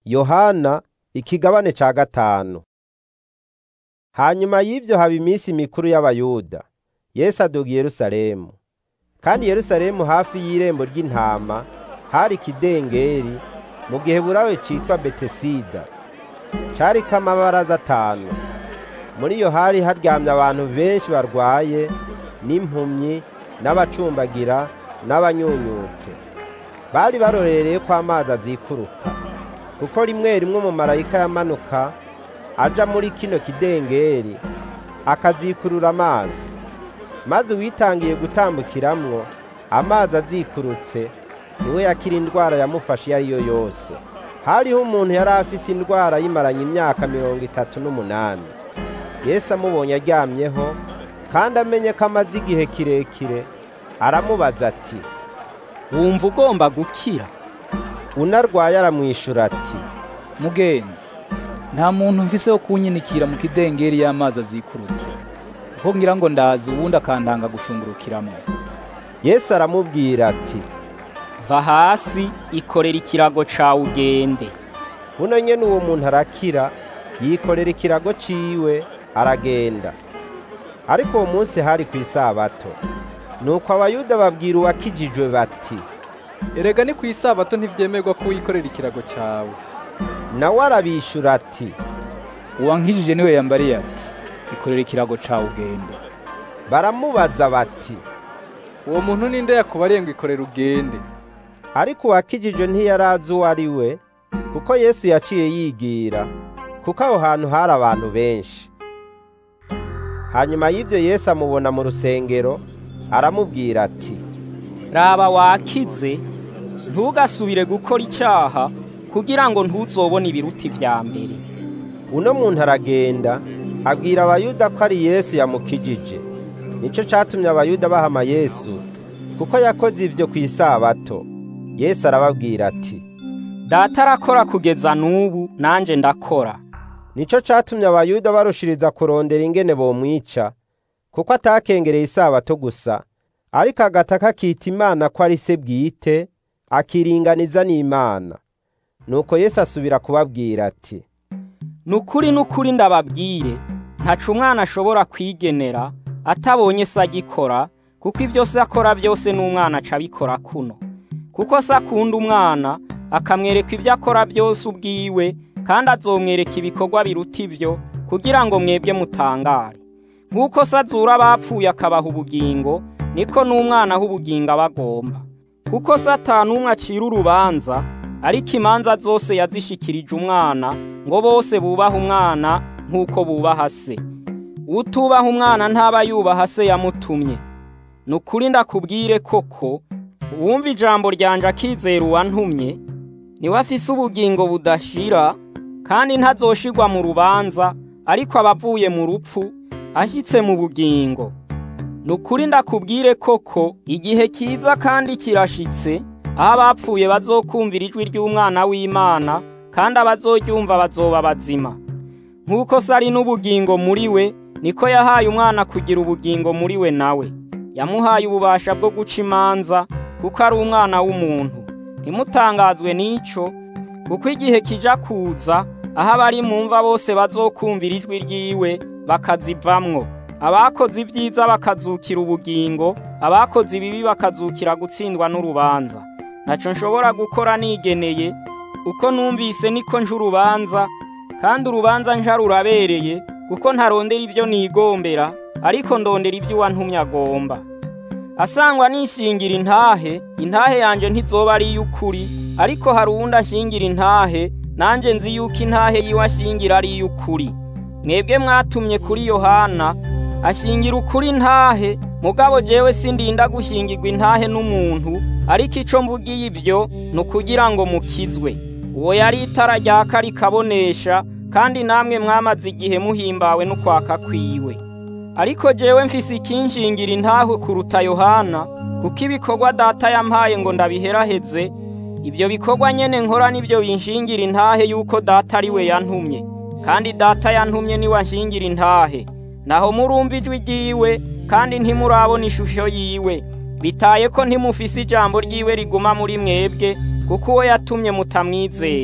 yohana ikigabane ca gatanu hanyuma y'ivyo haba iminsi mikuru y'abayuda yesu aduga i yerusalemu kandi yerusalemu hafi y'irembo ry'intama hari ikidengeri mu gihe burawe citwa betesida cariko amabaraza atanu muri iyo hari haryamye abantu benshi barwaye n'impumyi n'abacumbagira n'abanyunyutse bari barorereye ko amazi azikuruka kuko rimwe rimwe umumarayika yamanuka aja muri kino kidengeri akazikurura amazi maze uwitangiye gutambukiramwo amazi azikurutse niwe yakira indwara yamufashe iyo ari yo yose hariho umuntu yari afise indwara yimaranye imyaka mirongo itatu n'umunani yesu amubonye aryamyeho kandi amenye ko amaze igihe kirekire aramubaza ati wumva ugomba gukira unarwaye aramwishura ati mugenzi nta muntu mfise wo kunyinikira mu kidengeri y'amazi azikurutse kuko ngira ngo ndazi uwundi akantanga gushungurukiramo yesu aramubwira ati va hasi ikorera ikirago cawe ugende buno nyene uwo muntu arakira yikorera ikirago ciwe aragenda ariko uwo munsi hari ku isabato nuko abayuda babwira uwakijijwe bati erega ni ku isabato ntivyemerwa ko wikorera ikirago cawe nawe arabishura ati uwankijije niwe yambariye ati ikorera ikirago cawe ugende baramubaza bati uwo muntu ninde yakubariye ngo ikorera ugende ariko uwakijijwe ntiyarazi uwo ari we kuko yesu yaciye yigira kuko aho hantu hari abantu benshi hanyuma y'ivyo yesu amubona mu rusengero aramubwira ati raba wakize ntugasubire gukora icyaha kugira ngo ntuzobone ibiruti vya mbere uno muntu aragenda abwira abayuda ko ari yesu yamukijije nico catumye abayuda bahama yesu kuko yakoze ivyo ku isabato yesu arababwira ati data arakora kugeza n'ubu nanje ndakora nico catumye abayuda barushiriza kurondera ingene bomwica kuko atakengereye isabato gusa ariko agataka akita imana ko ari se bwite akiringaniza n'imana nuko yesu asubira kubabwira ati nukuri nukuri ndababwire ntaca umwana ashobora kwigenera atabonye se agikora kuko ibyo se akora byose n'umwana aca abikora kuno kuko se akunda umwana akamwereka ibyo akora byose ubwiwe kandi azomwereka ibikorwa biruta ibyo kugira ngo mwebwe mutangare nk'uko se azura abapfuye akabaha ubugingo niko n'umwana aho ubugingo aba agomba kuko se atanumwe acira urubanza ariko imanza zose yazishikirije umwana ngo bose bubaha umwana nk'uko bubaha se utubaha umwana ntaba yubaha se yamutumye ni ukuri ndakubwire koko uwumva ijambo ryanje akizera uwantumye niwe afise ubugingo budashira kandi ntazoshirwa mu rubanza ariko aba avuye mu rupfu ashyitse mu bugingo ni ukuri ndakubwire koko igihe kiza kandi kirashitse aho abapfuye bazokumvira ijwi ry'umwana w'imana kandi abazoryumva bazoba bazima nk'uko se ari n'ubugingo muri we niko yahaye umwana kugira ubugingo muri we nawe yamuhaye ububasha bwo guca imanza kuko ari umwana w'umuntu ntimutangazwe n'ico kuko igihe kija kuza aho abari mu mva bose bazokumvira ijwi ryiwe bakazivamwo abakoze ibyiza bakazukira ubugingo abakoze ibibi bakazukira gutsindwa n'urubanza ntaco nshobora gukora nigeneye uko numvise niko nje urubanza kandi urubanza nja rurabereye kuko ntarondera ibyo nigombera ariko ndondera ibyo uwantumye agomba asangwa nishingira intahe intahe yanje ntizoba ari iy'ukuri ariko hari uwundi ashingira intahe nanjye nzi yuko intahe yiwe ashingira ari iy'ukuri mwebwe mwatumye kuri yohana ashingira ukuri intahe mugabo jewe sindinda gushingirwa intahe n'umuntu ariko ico mvugiye ibyo ni ukugira ngo mukizwe uwo yari itara ryaka rikabonesha kandi namwe mwamaze igihe muhimbawe n'ukwaka kwiwe ariko jewe mfise ikinshingira intahe kuruta yohana kuko ibikorwa data yampaye ngo ndabiheraheze ibyo bikorwa nyene nkora nibyo binshingira intahe yuko data ari we yantumye kandi data yantumye niwe anshingira intahe naho murumva ijwi ryiwe kandi ntimurabona ishusho yiwe bitaye ko ntimufise ijambo ryiwe riguma muri mwebwe kuko uwo yatumye mutamwizeye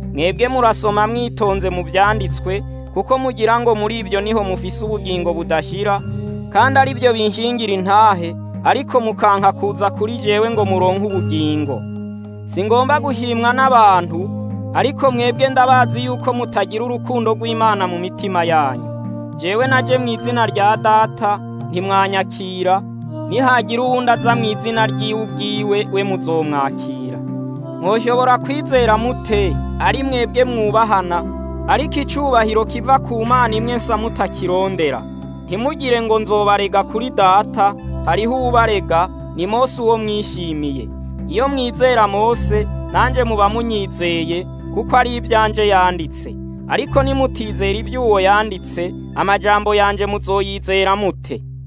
mwebwe murasoma mwitonze mu vyanditswe kuko mugira ngo muri ibyo niho mufise ubugingo budashira kandi ari byo binshingira intahe ariko mukanka kuza kuri jewe ngo muronke ubugingo singomba guhimwa n'abantu ariko mwebwe ndabazi yuko mutagira urukundo rw'Imana mu mitima yanyu jewe naje mu izina rya data ntimwanyakira nihagira uwundi aza mu izina ry'iwe ubwiwe we muzomwakira mwoshobora kwizera mute ari mwebwe mwubahana ariko icubahiro kiva ku mana imwe nsa mutakirondera ntimugire ngo nzobarega kuri data hariho uwubarega ni mose uwo mwishimiye iyo mwizera mose nanjye muba munyizeye kuko ari ibyanje yanditse ariko nimutizera iby'uwo yanditse amajambo yanje muzoyizera mute